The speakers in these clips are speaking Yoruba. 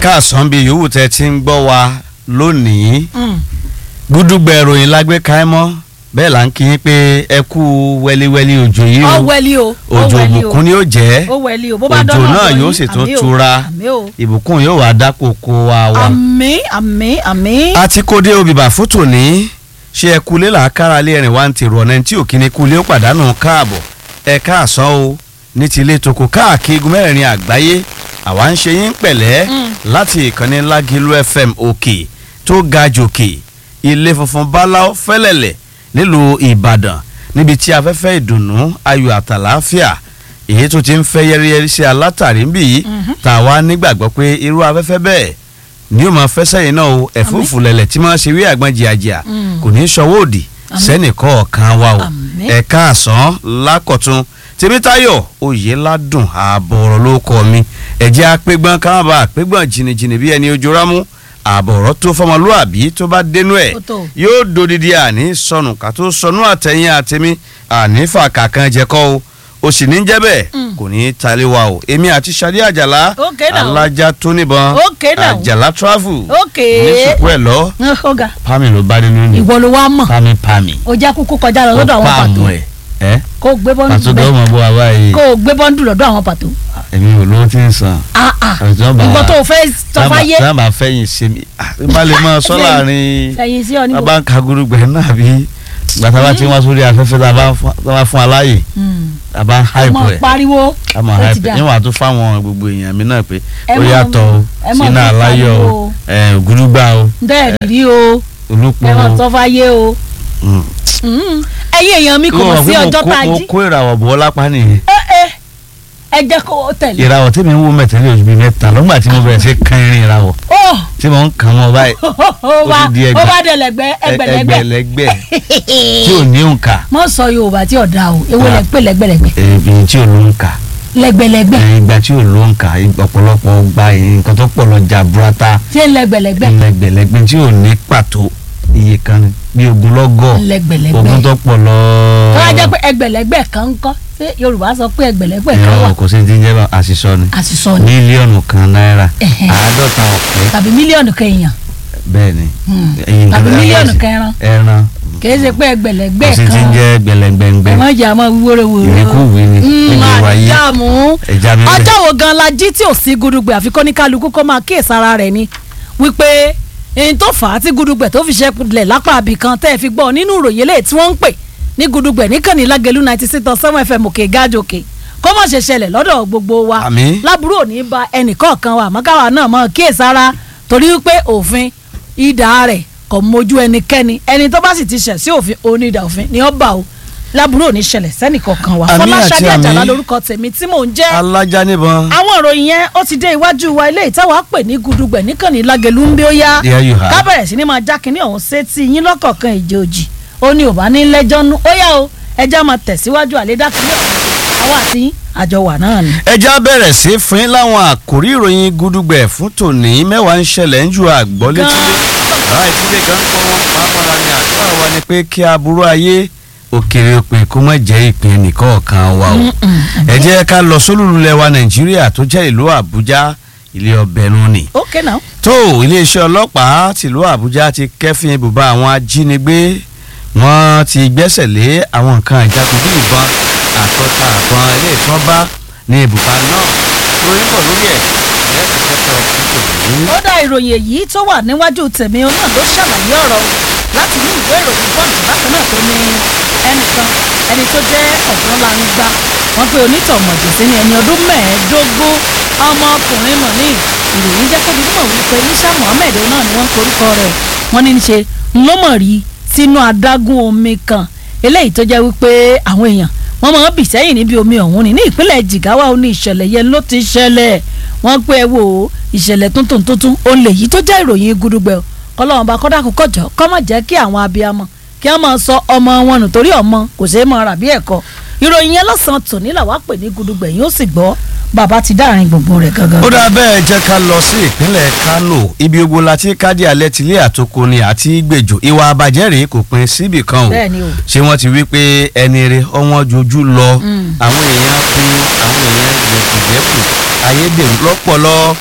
káàsán bíi yòówù tẹ́ ti ń gbọ́ wa lónìí gúdúgbẹ̀ ìròyìn lágbé káímọ́ bẹ́ẹ̀ là ń kí yín pé ẹ kú wẹ́líwẹ́lí òjò yìí ọ o wẹ̀lì o ó òjò wẹ̀lì o ìbùkún ni ó jẹ́ ó wẹ̀lì o bó bá òjò dọ́nà náà ọ̀dọ̀ yóò yín, sì tún àmín o, tura àmín o ìbùkún yóò wá dápò kó wa wa. àmín àmín àmín a ti kó dé obìbà fún tòní ṣé ẹ kulé làákàrà lé ẹ̀rìn wá ń tèrò ọ̀nà tí òkìní kulé ó pàdánù káàbọ̀ ẹ káàsán o ní ti ilé toko káàkiri igun mẹ́rin àgbáyé àwa ń ṣe yín pẹ̀lẹ́ láti ìkànnì lágìlú fm òkè tó ga jòkè ilé funfun báláú fẹ́lẹ̀lẹ̀ nílùú ìbàdàn níbi tí afẹ́fẹ́ ìdùnnú ayọ̀ àtàláfíà èyí tó ti ń fẹ́ yẹ́rìyẹ́rì sí alátàrí ń bì yìí tàwa nígbàgbọ́ pé irú afẹ́fẹ́ bẹ́ẹ̀ ni yóò máa fẹ́ sẹ́yìn náà o ẹ̀fúùfù lẹ̀lẹ̀ tí máa ṣe wí àgbọn jìàjìà Mm. kò ní í ṣọwọ́ òdì sẹ́nìkọ́ ọ̀kan wa o Àmín. ẹ̀ka àsán lákọ̀tún tèmítáyọ̀ oyèládùn ààbọ̀ ọ̀rọ̀ ló kọ́ mi ẹ̀jẹ̀ apẹ́gbọ́n káwọn bá apẹ́gbọ́n jìnnìjìnnì bí ẹni ojú rámú ààbọ̀ ọ̀rọ̀ tó fọmọlúàbí tó bá dénú ẹ̀ Ó tó. yóò dodidi àní sọnù ká tó sọnù àtẹ̀yìn àtẹ̀mí àní fàkà kan jẹ́kọ́ o o sì ní jẹ́ bẹ́ẹ̀ Mm. kò ní í talé wa o èmi àti sade àjàlá Okay now. alájà tó níbọn Okay now. àjàlá travel Okay. ní sùkú ẹ̀ lọ ọ̀gá pami ló bá nínú ni ìwọ ló wá mọ̀ pami pami ó jẹ́ kúkú kọjá lọ lọ́dọ̀ àwọn pàtó pàmò ẹ̀ ẹ́ kó o gbé bọ́ndù pàtó bẹ́ẹ̀ dọ́wọ́ mọ̀ bó wa báyìí kó o gbé bọ́ndù lọ́dọ̀ àwọn pàtó èmi ò lówó tí ń san ah ah àjọ bá ìwọ wa tó o fẹ́ sọfáyé sábà fẹ́yìn ṣe mi ah, má lè máa sọ láàrin ẹ̀yìn sí ọ níbo bàbá ń ka gurugbẹ náà bí gbàtà bá ti wá sórí afẹ́fẹ́ tá a bá fún- tá a bá fún aláyè tá a bá ń ẹ hype mọ̀ rẹ̀ pariwo a mọ̀ ó ti hype dà. níwọ̀n àtún fáwọn gbogbo èèyàn mi náà pé Ẹ ó mọ̀- yàtọ̀ o ẹ mọ̀ sínú ní aláyọ̀ o pariwo. ẹ̀, ògúrúgbà o bẹ́ẹ̀ rí o olúpo ẹ mọ̀ o. sọfáyé o Mm. Mm. ẹ̀yin èèyàn mi kò Ó mọ̀ mọ̀ sí pé mo ọjọ́ kó- tá a mo jí kó ìràwọ̀ bọ́ lápá nìyẹn ẹ ẹ ẹ jẹ́ kó o tẹ̀lé ìràwọ̀ tí mi ń wo mẹ́tẹ́lẹ̀ oṣù bíi mẹ́ta lọ́gbà tí mo bẹ̀rẹ̀ sí kan irin ìràwọ̀ ó tí mo ń kàn mọ́ báyìí ó bá ti di ẹgbẹ́. ó bá dẹ̀lẹ̀gbẹ́ ẹgbẹ̀lẹ́gbẹ̀ ẹgbẹ̀lẹ́gbẹ̀ tí ò ní òǹkà mọ sọ yorùbá tí ọ̀dà o ewo lẹ pé lẹ́gbẹ̀lẹ́gbẹ̀ èyí tí ò lóǹkà lẹ́gbẹ̀lẹ́gbẹ̀ ìgbà tí ò lóǹkà ọ̀pọ̀lọpọ̀ gba nǹkan tó pọ̀ lọ jà burata ṣé lẹ́gbẹ̀lẹ́gbẹ̀ ẹgbẹ̀lẹ́gbẹ̀ tí ò ní pàtó iye kan ni, bí ogunlọ́gọ̀ lẹ́gbẹ̀lẹ́gbẹ̀ ogun tó pọ̀ lọ. tó wá jẹ́ pé ẹgbẹ̀lẹ́gbẹ̀ kan ń kọ́ ṣé yorùbá sọ pé ẹgbẹ̀lẹ́gbẹ̀ kan wà ìrọ̀ kò sí ti jẹ́ bá àṣìṣọ ni àṣìṣọ ni mílíọ̀nù kan náírà Ẹ̀hẹ̀. àádọ́ta ọ̀pẹ́ tàbí mílíọ̀nù kẹyàn bẹ́ẹ̀ ni Hmm. ẹyin tàbí nǹkan mílíọ̀nù bẹ́ẹ̀ kẹran sí. ẹran kìí ṣe pé kò ẹgbẹ̀lẹ́gbẹ̀ sí ti kan jẹ́ gbẹlẹgbẹngbẹ ẹ̀wọ̀n ìjà máa wíwóró wòró ìrìkúwì ni níbi wáyé àjàmú ẹja mi bẹ̀. ọjọ́ wo gan la jí tí ò sí gudugbẹ àfikún ní kálukú kó máa kíyèsára rẹ̀ ni wípé èyí tó fà á tí gudugbẹ tó fi ṣẹlẹ̀ lápá àbí kan tẹ́ ẹ fi gbọ́ nínú ìròyìn eléyìí tí wọ́n ń pè ní gudugbẹ níkànnì lágẹ̀lú ninety six point seven fm òkè gáàjò òkè kó má ṣe ṣẹlẹ̀ lọ́dọ̀ gbogbo wa Àmín. lábúrò ò ní ba ẹnìkọ̀ọ̀kan wa àmọ́ káwa náà mọ̀ kíyèsára torí wípé òfin ìdá rẹ̀ kò mójú ẹnikẹ́ni ẹni tó bá sì ti ṣẹ̀ sí òfin onídà òfin ni ó bá o lábúrò ò ní ṣẹlẹ̀ sẹ́nìkọ̀ọ̀kan wa Àmín àti fọláṣadé àjàlá àmín. lórúkọ tèmi tí mò ń jẹ́ alájà níbọn àwọn ìròyìn yẹn ó ti dé iwájú wa ilé ìtawà pè ní gudugbẹ níkànnì lágẹlú ń bí ó yá There you have. ká bẹ̀rẹ̀ sí ni máa já kínní ọ̀hún sétí yín lọ́kọ̀ọ̀kan ìjẹ́ òjì ó ní ò bá ní lẹ́jọ́ nú ó yá o ẹjẹ́ máa tẹ̀síwájú àlédá kínní ọ̀hún àwa àti yín àjọ wà náà ni. ẹja bẹ̀rẹ̀ sí fún yín láwọn àkórí ìròyìn gudugbẹ̀ fún tòní mẹ́wàá ń ṣẹlẹ̀ ń ju àgbọ̀ létílé ará ìdílé gan kọ́ wọn pàápàá ní àdúrà wa ni pé kí aburú ayé òkèrè òpin kó má jẹ́ ìpín nìkọ̀ọ̀kan wa o ẹ jẹ́ ká lọ sólùlulẹ̀ wa nàìjíríà tó jẹ́ ìlú àbújá ilé ọbẹ̀ nù ni ok now tó iléeṣẹ́ ọlọ́pàá tìlú àbújá ti kẹ́fín ibùba àwọn ajínigbé wọ́n ti gbẹ́sẹ̀ lé àwọn nǹkan ìjagun bí ìbọn àtọ́ta àbọn ilé ìtọ́ bá ní ibùba náà lórí pọ̀ lórí ẹ̀ lẹ́ẹ̀kẹ́kẹ́ ọ̀kúnkò ní. ó dá ìròyìn èyí tó wà níwájú tèmi òun náà ló ṣàlàyé ọ̀rọ̀ o láti ní ìwé ìròyìn bọ́ọ̀dù bákan náà tó ní ẹnìkan ẹni tó jẹ́ ọ̀dọ́ langba wọ́n pe onítọ̀mọ̀jẹ̀ sí ní ẹni ọdún mẹ́ẹ̀ẹ́dógún ọmọkùnrin mọ̀ ní ìròyìn jẹ́ kóbi nímọ̀ wípé Isha Muhammed náà ni wọ́n ń korúkọ rẹ̀ wọ́n ní í ṣe ńlọ́mọ̀ rí sínú adágún omi kan eléyìí tó jẹ́ wípé àwọn èèyàn wọ́n máa ń bì sẹ́yìn níbi omi ọ̀hún ni ní ìpínlẹ̀ Jigawa ó ní ìṣẹ̀lẹ̀ yẹn ló ti ṣẹlẹ̀ wọ́n pé ẹ wò ó ìṣẹ̀lẹ̀ tuntun tuntun òun lè yí tó jẹ́ ìròyìn gudugbẹ̀ o kọ́lọ́wọ́n bá kọ́dà kọ́kọ́ jọ kọ́ má jẹ́ kí àwọn abiyamọ kí wọ́n máa sọ ọmọ wọn nù torí ọmọ kò ṣeé máa rà bí ẹ̀kọ́ ìròyìn yẹn lọ́sàn-án tòní làwa pè ní gudugbẹ̀ yóò sì gbọ́ bàbá ti dáàrin gbogbo rẹ̀ gangan. ó dáa bẹ́ẹ̀ jẹ́ ká lọ sí ìpínlẹ̀ Kánò ibi ogbó láti kádì alẹ́ tilé àtòkò ni àti gbèjò ìwà àbàjẹ́ rèé kò pin síbì kan o bẹ́ẹ̀ ni o ṣé wọ́n ti wí pé ẹni rẹ ọwọ́n jojú lọ àwọn èèyàn pin àwọn èèyàn jẹ̀kùjẹ̀kù ayédèrú lọ́pọ̀lọ́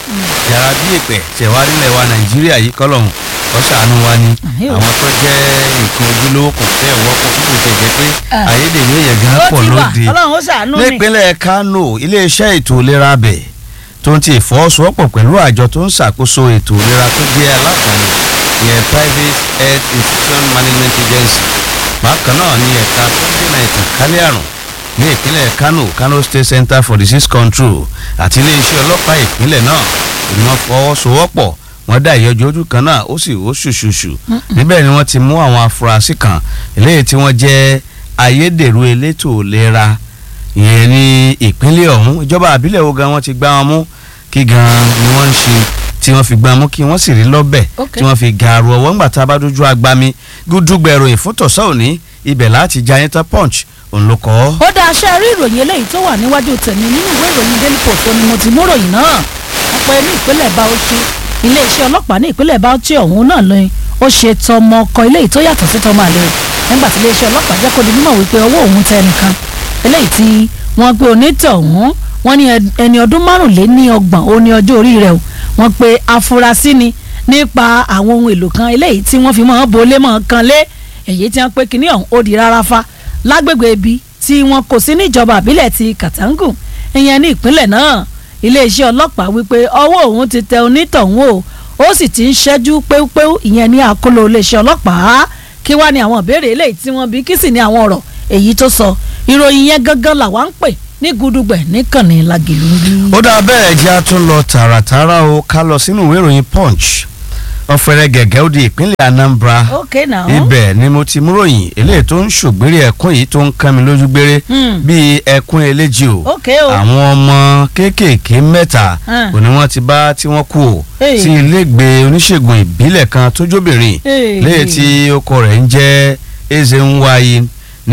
yàrá bí èpè tẹ̀wá nílẹ̀ wa nàìjíríà yìí kọ́lọ́hún ọ̀ṣàánú wa ni Àmín o. àwọn tó jẹ́ nǹkan ojúlówó kò fẹ́ wọ́pọ̀ púpọ̀ tẹ̀ jẹ́ pé Ah. ayédèrú èèyàn gan ó pọ̀ ti wà lóde ọlọ́run ó ṣàánú ni. nípínlẹ̀ kánò iléeṣẹ́ ètò ìlera abẹ tó ń ti ìfọwọ́sowọ́pọ̀ pẹ̀lú àjọ tó ń ṣàkóso ètò ìlera tó jẹ́ alákùnrin ìyẹn private health institution management agency bákan náà ní ẹ̀ka tó ń dènà ìtànkálẹ̀ àrùn ní ìpínlẹ̀ kánò kano state center for disease control àti iléeṣẹ́ ọlọ́pàá ìpínlẹ̀ náà ni wọ́n fọwọ́sowọ́pọ̀ wọ́n dá ìyọjú ojú kan náà ó sì ó ṣùṣùṣù níbẹ̀ ni wọ́n ti mú àwọn afurasí kan eléyìí tí wọ́n jẹ́ ayédèrú elétò ìlera ìyẹn ní ìpínlẹ̀ ọ̀hún ìjọba àbílẹ̀ wo gan wọ́n ti gbá wọn mú kí gan ni wọ́n ń ṣe tí wọ́n fi gbá wọn mú kí wọ́n sì rí lọ́bẹ̀ Ok. tí wọ́n fi gàrú ọwọ́ ńgbà tá a bá dójú agbami gúdúgbẹ̀rọ ìfúntọ̀sọ́ òní ibẹ̀ láti ja yẹn tán punch òun ló kọ́ ọ́. ó dá aṣẹ́ rí ìròyìn eléyìí tó wà níwájú tèmi nínú ìwé ìròyìn daily post ó ní mo ti mú ròyìn náà wọ́n pe ní ìpínlẹ̀ Bauchi iléeṣẹ́ ọlọ́pàá ní ìpínlẹ̀ Bauchi ọ̀hún náà lóyún ó ṣe tọmọ ọkọ eléyìí tó yàtọ̀ sí tọmọ àlè nígbà tí iléeṣẹ́ ọlọ́pàá jẹ́ kó di mímọ̀ wípé owó òun tẹ ẹnìkan eléyìí tí wọ́n gbé onítọ̀hún wọ́n ní ẹni ọdún márùnléní ọgbọ̀n ó ní ọjọ́ orí rẹ̀ o wọ́n pe afurasí ni nípa àwọn ohun èlò kan eléyìí tí wọ́n fi mọ́ bolé mọ́ kan lé èyí tí wọ́n pe kínní ọ̀hún ó di rárá fa lágbègbè ibi tí wọn kò sí níjọba àbílẹ̀ ti Katangu ìyẹn ní ìpínlẹ̀ náà iléeṣẹ́ ọlọ́pàá wípé ọwọ́ òun ti tẹ onítọ̀hún o ó sì ti ń ṣẹ́jú péúpéú ìyẹn ní àkóló iléeṣẹ́ ọlọ́pàá kí wá ní àwọn ìbéèrè eléyìí tí wọ́n bí kí sì ní àwọn ọ̀rọ̀ èyí tó sọ ìròyìn yẹn gangan làwa ń pè ní gudugbẹ̀ níkànnì lagìlú ń bí. ó dáa bẹ́ẹ̀ jẹ́ a tún lọ tààràtààrà o ká lọ sínú ìwé ìròyìn punch ọ̀fẹ́rẹ́ gẹ̀gẹ́ ó di ìpínlẹ̀ Anambra ok now. ibẹ̀ ni mo ti mú ròyìn eléyìí tó ń ṣògbéré ẹ̀kún yìí tó ń kán mi lójú gbére Hmm. bíi ẹ̀kún eléjì o ok o. àwọn ọmọ kéékèèké mẹ́ta Ah. òní wọ́n ti bá tí wọ́n kú o Hey. sí ilégbèé oníṣègùn ìbílẹ̀ kan tó jóbìnrin Hey. léyìí tí ọkọ rẹ̀ ń jẹ́ Ezenwayi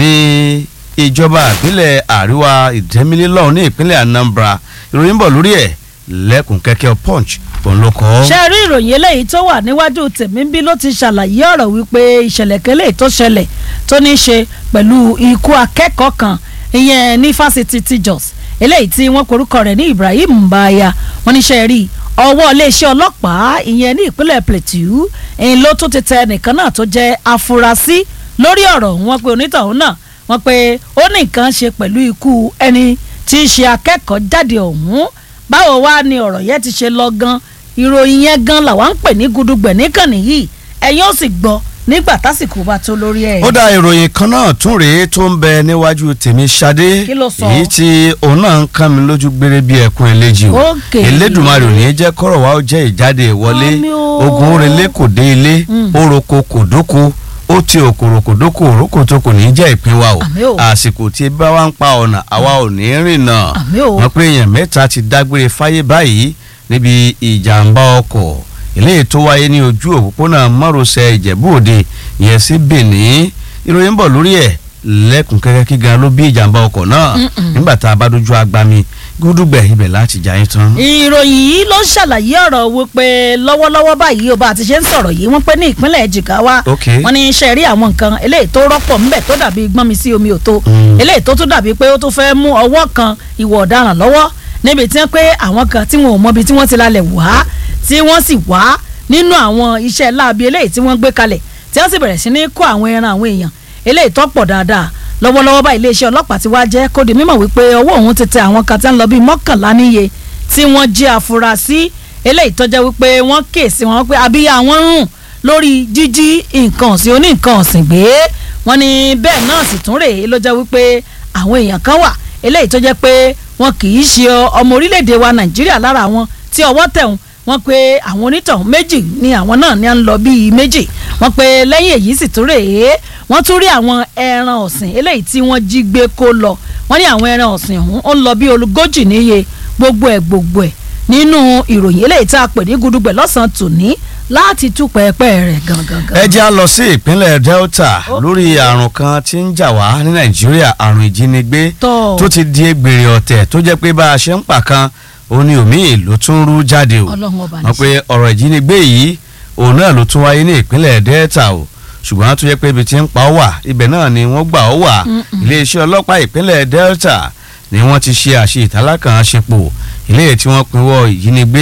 ní ìjọba ìbílẹ̀ àríwá ìdẹ́mílélọ́ọ̀ ní ìpínlẹ̀ Anambra ìròyìn bọ̀ lórí ẹ̀ lẹ́kùn kẹ́kẹ́ punch òun ló kọ́. ṣe rí ìròyìn eléyìí tó wà níwájú tèmi bí ló ti ṣàlàyé ọ̀rọ̀ wípé ìṣẹ̀lẹ̀ kẹlẹ́ tó ṣẹlẹ̀ tó ní í ṣe pẹ̀lú ikú akẹ́kọ̀ọ́ kan ìyẹn ní fásitì ti Jos eléyìí tí wọ́n korúkọ rẹ̀ ní Ibrahim Mbaya wọ́n ní ṣe rí ọwọ́ iléeṣẹ́ ọlọ́pàá ìyẹn ní ìpínlẹ̀ Plateau ẹ̀yìn ló tún ti tẹ ẹnìkan náà tó jẹ́ afurasí lórí ọ̀rọ̀ wọn pé onítọ̀hún náà wọ́n pé ó ní nǹkan ṣe pẹ̀lú ikú ẹni tí í ṣe akẹ́kọ̀ọ́ jáde ọ̀hún báwo wá ni ọ̀rọ̀ yẹn ti ṣe lọ gan ìròyìn yẹn gan làwa ń pè ní gudugbẹ̀ níkànnì yìí ẹ̀yin ó sì gbọ́ nígbà tásìkò bá tó lórí ẹ̀. ó dá ìròyìn kan náà tún rèé tó ń bẹ níwájú tèmi ṣadé Kí ló sọ? èyí tí òun náà ń kán mi lójú gbére bí ẹkún eléjì o Ókè. elédùnmarè ò ní jẹ́ kọ́rọ̀ wa ó jẹ́ ìjáde ìwọlé Àmín o. ogun orele kò dé ilé Mm. oroko kò dóko ó ti òkòrò kò dóko òrókò tó kò ní í jẹ́ ìpín wa o Àmín o. àsìkò tí bá wa ń pa ọ̀nà àwa ò ní rìn náà Àmín o. wọ́n pé èèyàn mẹ́ta ti dágbére fáyé báyìí níbi ìjàmbá ọkọ̀ eléyìí tó wáyé ní ojú òpópónà márosẹ̀ ìjẹ̀bú òde ìyẹn sí benin ìròyìn ń bọ̀ lórí ẹ̀ lẹ́kùn kẹ́kẹ́ kí gan ló bí ìjàmbá ọkọ̀ náà Mm-mm. nígbà tá a bá dojú agbami gúdúgbẹ̀ ibẹ̀ láti jà yín tán. ìròyìn yìí ló ṣàlàyé ọ̀rọ̀ wípé lọ́wọ́lọ́wọ́ báyìí o bá a ti ṣe ń sọ̀rọ̀ yìí wọ́n pé ní ìpínlẹ̀ Jigawa Ok. wọ́n ní iṣẹ́ rí àwọn nǹkan eléyìí tó rọ́pọ̀ ńbẹ̀ tó dàbí gbọ́n mi sí omi òtó Mm. eléyìí tó tún dàbí pé ó tún fẹ́ mú ọwọ́ kan ìwà ọ̀daràn lọ́wọ́ níbi tí wọ́n pé àwọn kan tí wọn ò mọbi tí wọ́n ti lálẹ́ wá tí wọ́n sì wá nínú àwọn iṣẹ́ láabi eléyìí tí wọ́n gbé kalẹ̀ tí wọ́n sì bẹ̀rẹ̀ sí ní kó àwọn ẹran àwọn èèyàn eléyìí tó pọ̀ dáadáa lọ́wọ́lọ́wọ́ báyìí iléeṣẹ́ ọlọ́pàá ti wá jẹ́ kó di mímọ̀ wípé ọwọ́ òun ti tẹ àwọn kan tí wọ́n lọ bíi mọ́kànlá níye tí wọ́n jẹ́ afurasí eléyìí tó jẹ́ wípé wọ́n kéèsì wọn pé abíyá wọn rùn lórí jíjí nǹkan ọ̀sìn oní nǹkan ọ̀sìn gbé wọ́n ní bẹ́ẹ̀ náà sì tún rèé ló jẹ́ wípé àwọn èèyàn kan wà eléyìí tó jẹ́ pé wọn kì í ṣe ọmọ orílẹ̀-èdè wa Nàìjíríà lára wọn tí ọwọ́ tẹ̀hún wọ́n pé àwọn onítọ̀hún méjì ni àwọn náà ní à ń lọ bíi méjì wọ́n pé lẹ́yìn èyí sì tún rèé wọ́n tún rí àwọn ẹran ọ̀sìn eléyìí tí wọ́n jí gbé kó lọ wọ́n ní àwọn ẹran ọ̀sìn ọ̀hún ó ń lọ bí olùgójì níye gbogbo ẹ̀ gbogbo ẹ̀ nínú ìròyìn eléyìí tá a pè ní gudugbẹ̀ lọ́sàn-án tòní láti tú pẹ́ẹ́pẹ́ rẹ̀ gangan. ẹ jẹ́ á lọ sí ìpínlẹ̀ Delta Ok. lórí àrùn kan tí ń jà wá ní Nàìjíríà àrùn ìjínigbé Tọ́. tó ti di egbèrè ọ̀tẹ̀ tó jẹ́ pé bá a ṣe ń pa kan òun ni òmíì ló tún rú jáde o Ọlọ́run ọba wọ́n pe ọ̀rọ̀ ìjínigbé yìí òun náà ló tún wáyé ní ìpínlẹ̀ Delta o ṣùgbọ́n tó yẹ pé ibi tí ń pa ọ́ wà ibẹ̀ náà ni wọ́n gbà ọ́ wà Mm-mm. iléeṣẹ́ ọlọ́pàá ìpínlẹ̀ Delta ni wọ́n ti ṣe àṣe ìtàlákàn àṣepọ̀ ilé tí wọ́n pinwọ́ ìjínigbé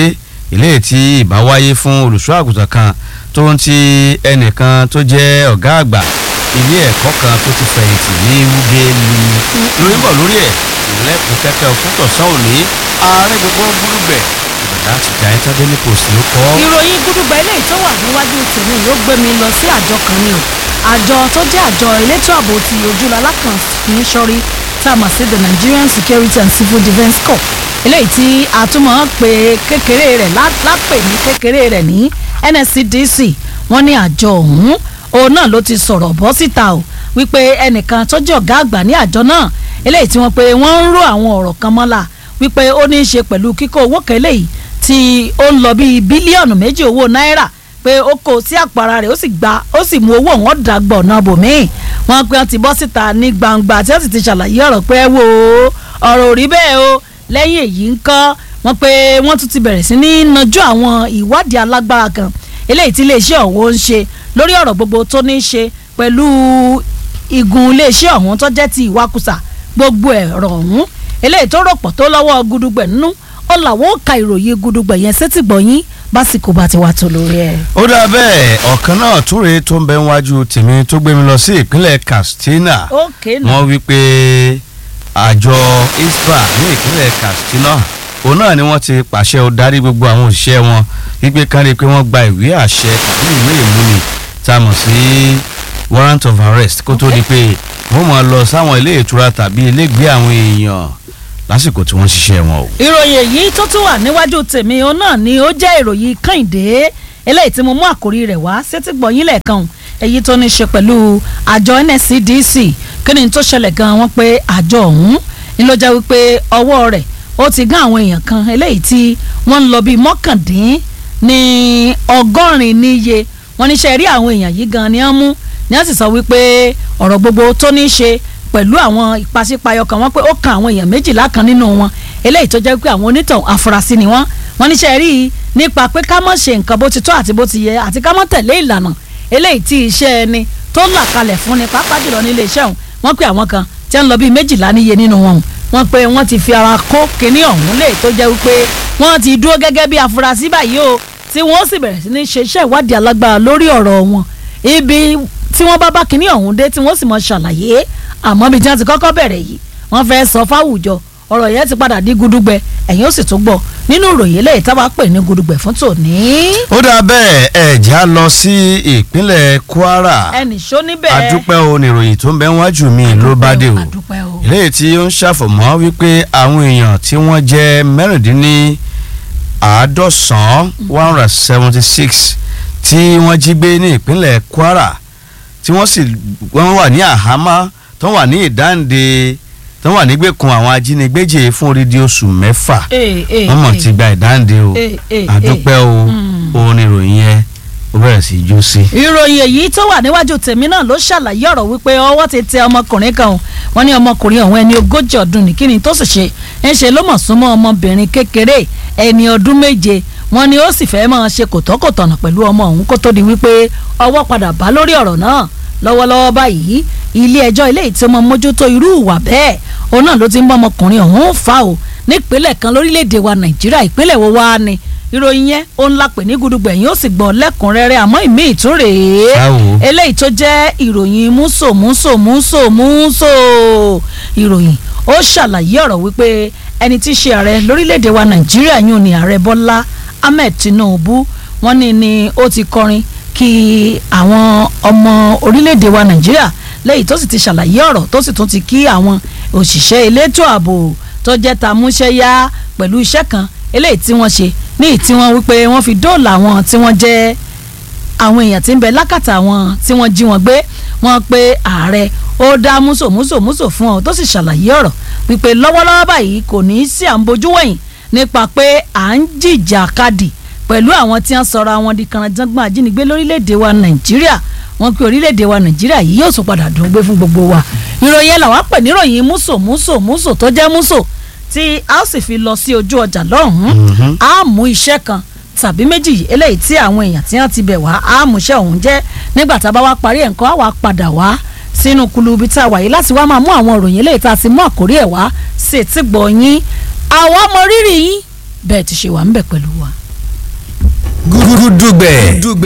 eléyìí tí ìbá wáyé fún olùṣọ́ àgùntàn kan tó ń ti ẹnìkan tó jẹ́ ọ̀gá àgbà ilé ẹ̀kọ́ kan tó ti fẹ̀yìntì ní wúgẹ́lì lórí ń bọ̀ lórí ẹ̀ ìlẹ́kùn kẹ́kẹ́ fún tọ̀sán òní ààrẹ gbogbo gbúrúgbẹ̀ ìbàdàn àti giant daily post ló kọ́. ìròyìn gúdúgbà eléyìí tó wà níwájú tèmi ló gbé mi lọ sí àjọ kan ni o àjọ tó jẹ́ àjọ elétò ààbò ti ojúlọ́lá kan kì í ṣọ́rí tá a mọ̀ sí the Nigerian Security and Civil Defence Corps eléyìí tí a tún máa ń pè kékeré rẹ̀ lápè ní kékeré rẹ̀ ní NSCDC wọ́n ní àjọ ọ̀hún òun náà ló ti sọ̀rọ̀ bọ́ síta o wípé ẹnìkan tó jẹ́ ọ̀gá àgbà ní àjọ náà eléyìí tí wọ́n pe wọ́n ń ró àwọn ọ̀rọ̀ kan mọ́la wípé ó ní í ṣe pẹ̀lú kíkó owó kan eléyìí tí ó ń lọ bíi bílíọ̀nù méjì owó náírà pé ó kó sí àpárá rẹ̀ ó sì gba ó sì mú owó wọn dàgbọ̀ náà bòmíì wọ́n pe wọ́n ti bọ́ síta ní gbangba tí wọ́n sì ti ṣàlàyé ọ̀rọ̀ pé wo ọ̀rọ̀ ò rí bẹ́ẹ̀ o lẹ́yìn èyí ń kọ́ wọ́n pe wọ́n tún ti bẹ̀rẹ̀ sí ní nájú àwọn ìwádìí alágbára kan eléyìí tí iléeṣẹ́ ọ̀hún ń ṣe lórí ọ̀rọ̀ gbogbo tó ní í ṣe pẹ̀lú igun iléeṣẹ́ ọ̀hún tó jẹ́ ti ìwakùsà gbogbo ẹ̀rọ ọ̀hún eléyìí tó rọ̀pọ̀ tó lọ́wọ́ gudugbẹ̀ nínú ó làwọn ó ka ìròyìn gudugbẹ̀ yẹn sétí gbọ̀nyìn básìkò bá ti wà tó lórí ẹ̀. ó dà bẹ́ẹ̀ ọ̀kan náà túre tó ń bẹ níwájú tèmi tó gbé mi lọ sí ìpínlẹ̀ Katsina ókè náà wọ́n wí pé àjọ ISPRA ní ìpínlẹ̀ Katsina òun náà ni wọ́n ti pàṣẹ ó darí gbogbo àwọn òṣìṣẹ́ wọn wípé kán rí i pé wọ́n gba ìwé àṣẹ tàbí ìwé ìmúni tá a mọ̀ sí warrant of arrest kó tó di pé wọ́n máa lọ sáwọn ilé ìtura tàbí ilé ìgbé àwọn èèyàn lásìkò tí wọ́n ń ṣiṣẹ́ wọn o. ìròyìn èyí tó tún wà níwájú tèmi òun náà ni ó jẹ́ ìròyìn kàìndé eléyìí tí mo mú àkórí rẹ̀ wá sétí gbọ̀nyìn lẹ́ẹ̀kan èyí tó ní ṣe pẹ̀lú àjọ NSCDC kí ni tó ṣẹlẹ̀ gan wọ́n pé àjọ ọ̀hún ni ló jẹ́ wípé ọwọ́ rẹ̀ ó ti gán àwọn èèyàn kan eléyìí tí wọ́n ń lọ bíi mọ́kàndín ní ọgọ́rin níye wọ́n ní ṣe rí àwọn èèyàn yìí gan ni wọ́n mú ni wọ́n sì sọ wípé ọ̀rọ̀ gbogbo tó ní ṣe pẹ̀lú àwọn ìpàsípayọ kan wọ́n pé ó kan àwọn èèyàn méjìlá kan nínú wọn eléyìí tó jẹ́ pé àwọn onítàn afurasí ni wọ́n wọ́n níṣẹ́ rí i nípa pé ká má ṣe nǹkan bó ti tọ́ àti bó ti yẹ àti ká má tẹ̀lé ìlànà eléyìí tí iṣẹ́ ẹni tó là kalẹ̀ fún ni pàápàá jùlọ nílé iṣẹ́ òun wọ́n pé àwọn kan tí wọ́n lọ bíi méjìlá níye nínú wọn wọ́n pé wọ́n ti fi ara kó kinní ọ̀hún lè tó jẹ́ wípé wọ́n ti dúró gẹ́gẹ́ bí afurasí báyìí o tí wọ́n sì bẹ̀rẹ̀ sí ní ṣe iṣẹ́ ìwádìí alágbára lórí ọ̀rọ̀ wọn ibi tí wọ́n bá bá kinní ọ̀hún dé tí wọ́n sì mọ̀ ṣàlàyé àmọ́ bí tí wọ́n ti kọ́kọ́ bẹ̀rẹ̀ yìí wọ́n fẹ́ sọ fáwùjọ ọ̀rọ̀ yẹn ti padà di gudugbẹ ẹ̀yin ó sì tún gbọ́ nínú ìròyìn eléyìí tá a bá pè ní gudugbẹ fún tòní. ó dà bẹ́ẹ̀ ẹ̀já lọ sí ìpínlẹ̀ Kwara ẹnì ṣó níbẹ̀. adúpẹ́ o ní ìròyìn tó ń bẹ níwájú mi ló bá dé o adúpẹ́ o. eléyìí tí ó ń ṣàfọ̀mọ́ wípé àwọn èèyàn tí wọ́n jẹ́ mẹ́rìndínní àádọ́sán one hundred seventy six tí wọ́n jí gbé ní ìpínlẹ̀ Kwara tí wọ́n sì wọ́n wà ní àhámọ́ tó wà ní ìdáǹde tó wà nígbèkùn àwọn ajínigbéjì fún odidi oṣù mẹ́fà Ee, ee, wọ́n mọ̀ ee. ti gba ìdáǹde o Ee, ee, àdúpẹ́ o Mm. òun ni ìròyìn yẹn ó bẹ̀rẹ̀ sí í jó sí. ìròyìn èyí tó wà níwájú tèmi náà ló ṣàlàyé ọ̀rọ̀ wípé ọwọ́ ti tẹ ọmọkùnrin kan o wọ́n ní ọmọkùnrin ọ̀hún ẹni ogójì ọdún ní kíni tó sì ṣe ń ṣe ló mọ̀ súnmọ́ ọmọbìnrin kékeré ẹni ọdún méje wọ́n ní ó sì fẹ́ máa ṣe kòtọ́kòtọ̀nà pẹ̀lú ọmọ ọ̀hún kó tó di wípé ọwọ́ padà bá lórí ọ̀rọ̀ náà lọ́wọ́lọ́wọ́ báyìí ilé ẹjọ́ ilé tí ó mọ mójútó irú ìwà bẹ́ẹ̀ òun náà ló ti ń bọ́ ọmọkùnrin ọ̀hún fà o nípínlẹ̀ kan lórílẹ̀‐èdè wa nàìjíríà ìpínlẹ̀ wo wá ni ìròyìn yẹn ó ń la pè ní gudugbẹ̀ yín ó sì gbọ́ lẹ́kùnrẹ́rẹ́ àmọ́ ìmí ìtúrèé Báwo? eléyìí tó jẹ́ ìròyìn múso múso múso múso ìròyìn ó ṣàlàyé ọ̀rọ̀ wípé ẹni tí í ṣe ààrẹ lórílẹ̀‐èdè wa nàìjíríà yún ni ààrẹ bọ́lá ahmed tinubu wọ́n ní ni ó ti kọrin kí àwọn ọmọ orílẹ̀‐èdè wa nàìjíríà lẹ́yìn tó sì ti ṣàlàyé ọ̀rọ̀ tó sì tún ti kí àwọn òṣìṣẹ́ elétò ààbò tó jẹ́ tamúṣẹ́yá pẹ̀lú iṣẹ́ kan eléyìí tí wọ́n ṣe ní ìtí wọ́n wípé wọ́n fi dóòlà àwọn tí wọ́n jẹ́ àwọn èèyàn tí ń bẹ lákàtà wọn tí wọ́n jí wọn gbé wọ́n pé ààrẹ ó dá múso múso múso fún ọ tó sì ṣàlàyé ọ̀rọ̀ wípé lọ́wọ́lọ́wọ́ báyìí kò ní í sí à ń bojú wẹ̀yìn nípa pé à ń jìjà kadì pẹ̀lú àwọn tí wọ́n sọra wọn di kànáńjàngbọ̀n ajínigbé lórílẹ̀‐èdè wa nàìjíríà wọ́n pé orílẹ̀‐èdè wa nàìjíríà yìí yóò tún padà dùn gbé fún gbogbo wa ìròyìn ẹ̀ làwọn pè níròyìn múso múso múso tó jẹ́ múso tí a ó sì fi lọ sí ojú ọjà lọ́hùn-ún Mhm. a mú iṣẹ́ kan tàbí méjì eléyìí tí àwọn èèyàn tí wọ́n ti bẹ̀ wá a mú iṣẹ́ ọ̀hún jẹ́ nígbà tá a bá wá parí ẹ̀ nǹkan á wá padà wá sínú kulubi tá a wà yìí láti wá máa mú àwọn ìròyìn eléyìí tá a ti mú àkórí ẹ̀ wá sí etí gbọ̀ yín àwa mọ rírì yín bẹ́ẹ̀ ti ṣe wà ń bẹ̀ pẹ̀lú wa. gúdúgbẹ̀